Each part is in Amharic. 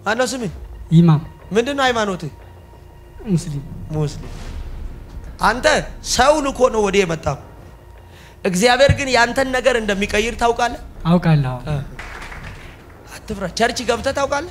ማነው ስምህ? ኢማም ምንድን ነው ሃይማኖትህ? ሙስሊም ሙስሊም። አንተ ሰው ልኮ ነው ወደ የመጣው። እግዚአብሔር ግን ያንተን ነገር እንደሚቀይር ታውቃለህ። አውቃለሁ። አትፍራ። ቸርች ገብተህ ታውቃለህ።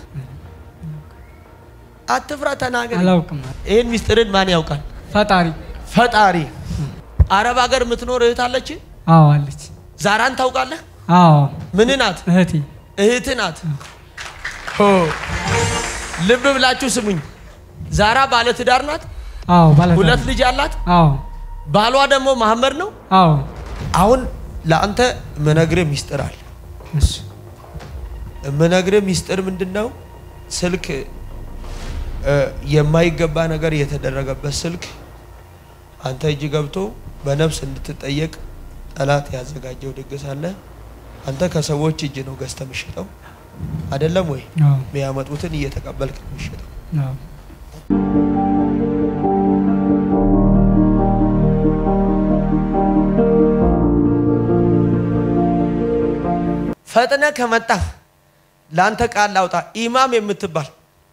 አትፍራ፣ ተናገር። አላውቅም። ይህን ሚስጥርን ማን ያውቃል? ፈጣሪ ፈጣሪ። አረብ ሀገር የምትኖር እህት አለች። አዎ አለች። ዛራን ታውቃለህ? አዎ ምን ናት? እህቴ እህት ናት። ሆ ልብ ብላችሁ ስሙኝ። ዛራ ባለትዳር ናት። አዎ ባለ ሁለት ልጅ አላት። አዎ ባሏ ደግሞ መሐመድ ነው። አዎ አሁን ለአንተ ምነግርህ ሚስጥር አለ። እሺ ምነግርህ ሚስጥር ምንድን ነው? ስልክ እ የማይገባ ነገር የተደረገበት ስልክ አንተ እጅ ገብቶ በነፍስ እንድትጠየቅ ጠላት ያዘጋጀው ድግስ አለ። አንተ ከሰዎች እጅ ነው ገዝተህ የምትሸጠው አይደለም ወይ? አዎ የሚያመጡትን እየተቀበልክ ነው የምትሸጠው። አዎ ፈጥነ ከመጣ ለአንተ ቃል ላውጣ። ኢማም የምትባል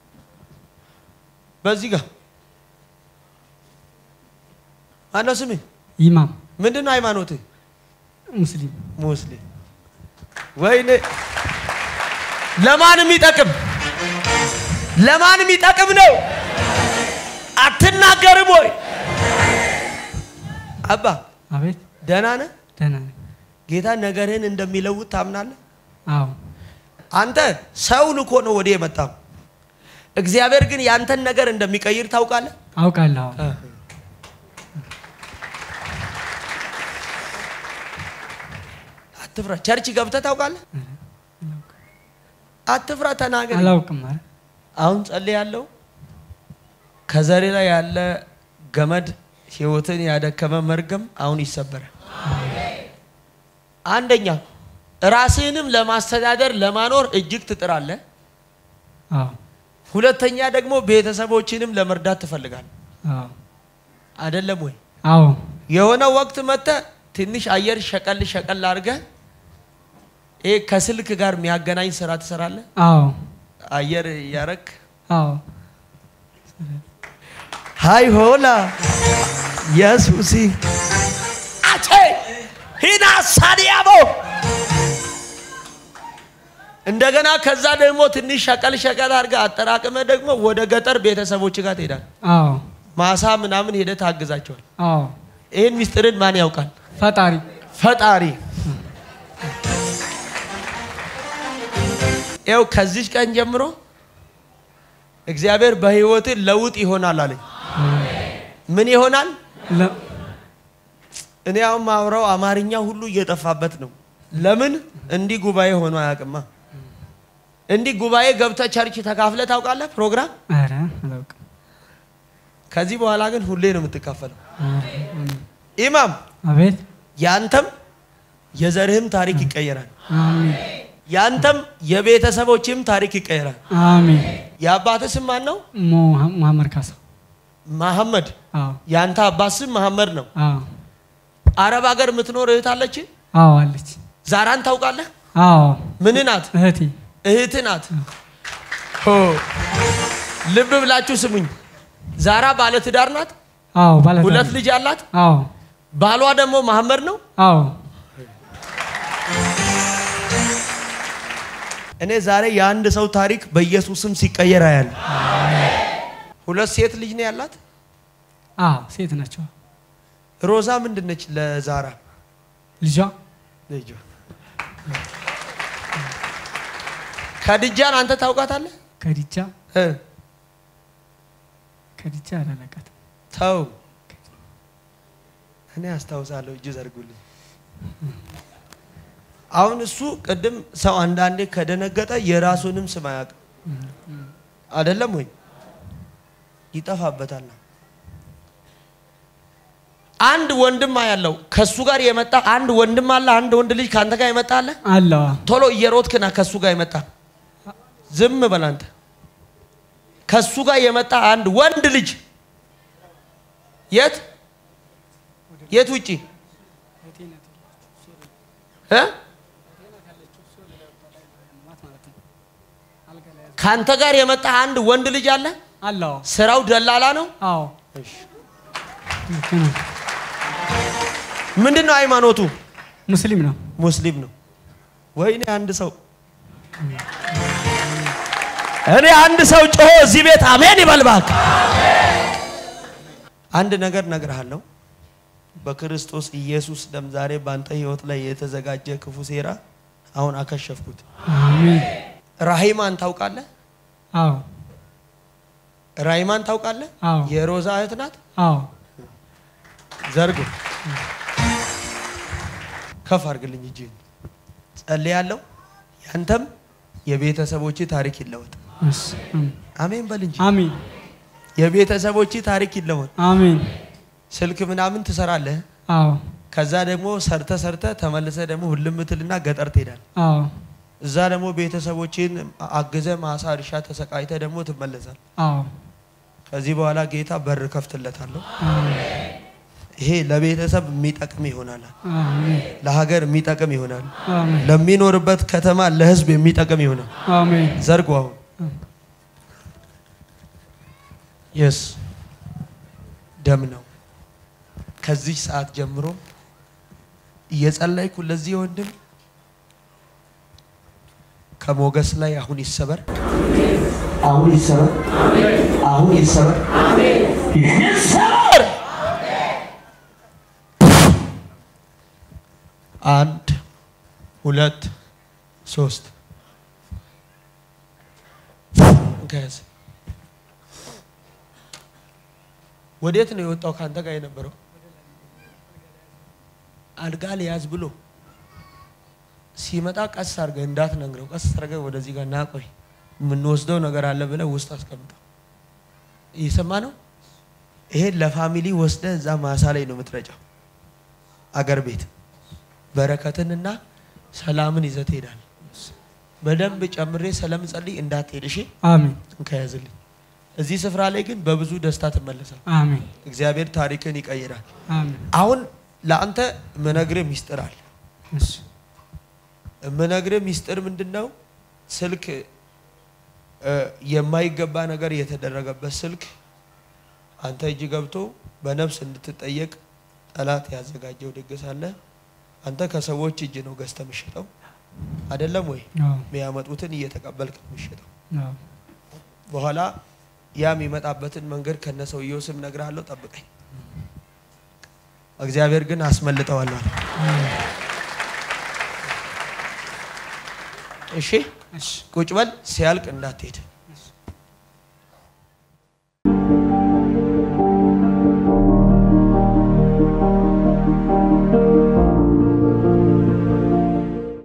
በዚህ ጋር ማነው ስምህ? ኢማም ምንድን ነው ሃይማኖትህ? ሙስሊም ሙስሊም። ወይኔ ለማንም ይጠቅም ለማንም ይጠቅም ነው። አትናገርም ወይ አባ? አቤት ደህና ነህ? ደህና ነኝ። ጌታ ነገርህን እንደሚለውጥ ታምናለህ? አዎ አንተ ሰው ልኮ ነው ወደ የመጣው። እግዚአብሔር ግን ያንተን ነገር እንደሚቀይር ታውቃለህ። አውቃለሁ። አትፍራ። ቸርች ገብተህ ታውቃለህ? አትፍራ፣ ተናገር። አላውቅም። ኧረ አሁን ጸልያለሁ። ከዘሬ ላይ ያለ ገመድ ህይወትን ያደከመ መርገም አሁን ይሰበራል። አንደኛ ራስህንም ለማስተዳደር ለማኖር እጅግ ትጥራለህ። አዎ ሁለተኛ ደግሞ ቤተሰቦችንም ለመርዳት ትፈልጋለህ። አዎ አይደለም ወይ? አዎ የሆነ ወቅት መጥተህ ትንሽ አየር ሸቀል ሸቀል አድርገህ ይሄ ከስልክ ጋር የሚያገናኝ ስራ ትሰራለህ። አዎ አየር እያረክ አዎ ሃይ ሆላ ኢየሱሲ አቼ ሂና ሳዲያቦ እንደገና ከዛ ደግሞ ትንሽ ሸቀል ሸቀል አድርገህ አጠራቅመ ደግሞ ወደ ገጠር ቤተሰቦች ጋር ትሄዳል። አዎ ማሳ ምናምን ሄደህ ታግዛቸዋል። አዎ ይህን ሚስጥርን ማን ያውቃል? ፈጣሪ ፈጣሪ። ይኸው ከዚች ቀን ጀምሮ እግዚአብሔር በህይወት ለውጥ ይሆናል አለኝ። ምን ይሆናል? ለ- እኔ አሁን ማውራው አማርኛ ሁሉ እየጠፋበት ነው። ለምን እንዲህ ጉባኤ ሆኖ አያውቅማ። እንዲህ ጉባኤ ገብተህ ቸርች ተካፍለህ ታውቃለህ? ፕሮግራም ኧረ አላውቅም። ከዚህ በኋላ ግን ሁሌ ነው የምትካፈለው። ኧረ፣ ኢማም አቤት ያንተም የዘርህም ታሪክ ይቀየራል። አሜን ያንተም የቤተሰቦችም ታሪክ ይቀየራል። አሜን። የአባትህ ስም ማን ነው? ሞ- መሐመድ ካሳ መሐመድ። አዎ ያንተ አባት ስም መሐመድ ነው። አዎ አረብ ሀገር የምትኖር እህት አለች። አዎ አለች። ዛራን ታውቃለህ? አዎ ምን ናት? እህቴ እህት ናት። ሆ ልብ ብላችሁ ስሙኝ። ዛራ ባለትዳር ናት። አዎ ባለ ሁለት ልጅ አላት። አዎ ባሏ ደግሞ መሐመድ ነው። አዎ እኔ ዛሬ የአንድ ሰው ታሪክ በኢየሱስም ሲቀየር አያለሁ። ሁለት ሴት ልጅ ነው ያላት። አዎ ሴት ናቸው። ሮዛ ምንድን ነች ለዛራ ልጇ ልጇ? ከድጃን አንተ ታውቃታለህ? ከዲቻ እ ከዲቻ አላላቃትም። ተው እኔ አስታውሳለሁ። እጅ ዘርጉልኝ። አሁን እሱ ቅድም ሰው አንዳንዴ ከደነገጠ የራሱንም ስም አያውቅም። አይደለም ወይ? ይጠፋበታል። አንድ ወንድም ያለው ከሱ ጋር የመጣ አንድ ወንድም አለ። አንድ ወንድ ልጅ ከአንተ ጋር የመጣ አለ። አለዋ ቶሎ እየሮጥክና ከሱ ጋር የመጣ ዝም በል አንተ። ከሱ ጋር የመጣ አንድ ወንድ ልጅ የት የት ውጪ እ ከአንተ ጋር የመጣ አንድ ወንድ ልጅ አለ። አለው ስራው ደላላ ነው። አዎ ልክ ነው። ምንድን ነው ሃይማኖቱ? ሙስሊም ነው ሙስሊም ነው። ወይኔ አንድ ሰው እኔ አንድ ሰው ጮሆ እዚህ ቤት አሜን ይበል እባክህ። አንድ ነገር እነግርሃለሁ። በክርስቶስ ኢየሱስ ደም ዛሬ በአንተ ህይወት ላይ የተዘጋጀ ክፉ ሴራ አሁን አከሸፍኩት። አሜን ራሂማን ታውቃለህ? አዎ ራሂማን ታውቃለህ? አዎ የሮዛ እህት ናት። አዎ ዘርግ ከፍ አድርግልኝ እጅ ጸልያለሁ። ያንተም የቤተሰቦች ታሪክ ይለወጥ። እሺ፣ አሜን። አሜን በል እንጂ አሜን የቤተሰቦች ታሪክ ይለወጥ። አሜን ስልክ ምናምን ትሰራለህ። አዎ ከዛ ደግሞ ሰርተ ሰርተ ተመልሰ ደግሞ ሁልም ትልና ገጠር ትሄዳል። አዎ እዛ ደግሞ ቤተሰቦችን አግዘ ማሳ እርሻ ተሰቃይተ ደግሞ ትመለሳል። አዎ ከዚህ በኋላ ጌታ በር ከፍትለታለሁ። አሜን ይሄ ለቤተሰብ የሚጠቅም ይሆናል፣ አሜን ለሀገር የሚጠቅም ይሆናል፣ አሜን ለሚኖርበት ከተማ ለህዝብ የሚጠቅም ይሆናል። አሜን ዘርጉ አሁን የስ ደም ነው። ከዚህ ሰዓት ጀምሮ እየጸለይኩ ለዚህ ወንድም ከሞገስ ላይ አሁን ይሰበር፣ አሁን ይሰበር፣ አሁን ይሰበር፣ ይሰበር። አንድ ሁለት ሶስት ከያዝ ወዴት ነው የወጣው? ከአንተ ጋር የነበረው አልጋ ሊያዝ ብሎ ሲመጣ ቀስ አድርገህ እንዳትነግረው፣ ቀስ አድርገህ ወደዚህ ጋር ናቆይ የምንወስደው ነገር አለ ብለህ ውስጥ አስቀምጠው። እየሰማ ነው። ይሄን ለፋሚሊ ወስደህ እዛ ማሳ ላይ ነው የምትረጨው። አገር ቤት በረከትንና ሰላምን ይዘህ ትሄዳለህ። በደንብ ጨምሬ ስለምጸልይ እንዳትሄድ እሺ። አሜን ከያዝልኝ እዚህ ስፍራ ላይ ግን በብዙ ደስታ ትመለሳል። አሜን እግዚአብሔር ታሪክን ይቀይራል። አሜን አሁን ለአንተ ምነግርህ ሚስጥር አለ። እሺ ምነግርህ ሚስጥር ምንድን ነው? ስልክ እ የማይገባ ነገር የተደረገበት ስልክ አንተ እጅ ገብቶ በነፍስ እንድትጠየቅ ጠላት ያዘጋጀው ድግስ አለ። አንተ ከሰዎች እጅ ነው ገዝተህ የምትሸጠው አይደለም ወይ? አዎ የሚያመጡትን እየተቀበልክ ነው የምትሸጠው። አዎ በኋላ ያ የሚመጣበትን መንገድ ከነ ሰውየው ስም ነግርሃለሁ፣ ጠብቀኝ። እግዚአብሔር ግን አስመልጠዋለሁ አለ። እሺ እሺ ቁጭ በል፣ ሲያልቅ እንዳትሄድ።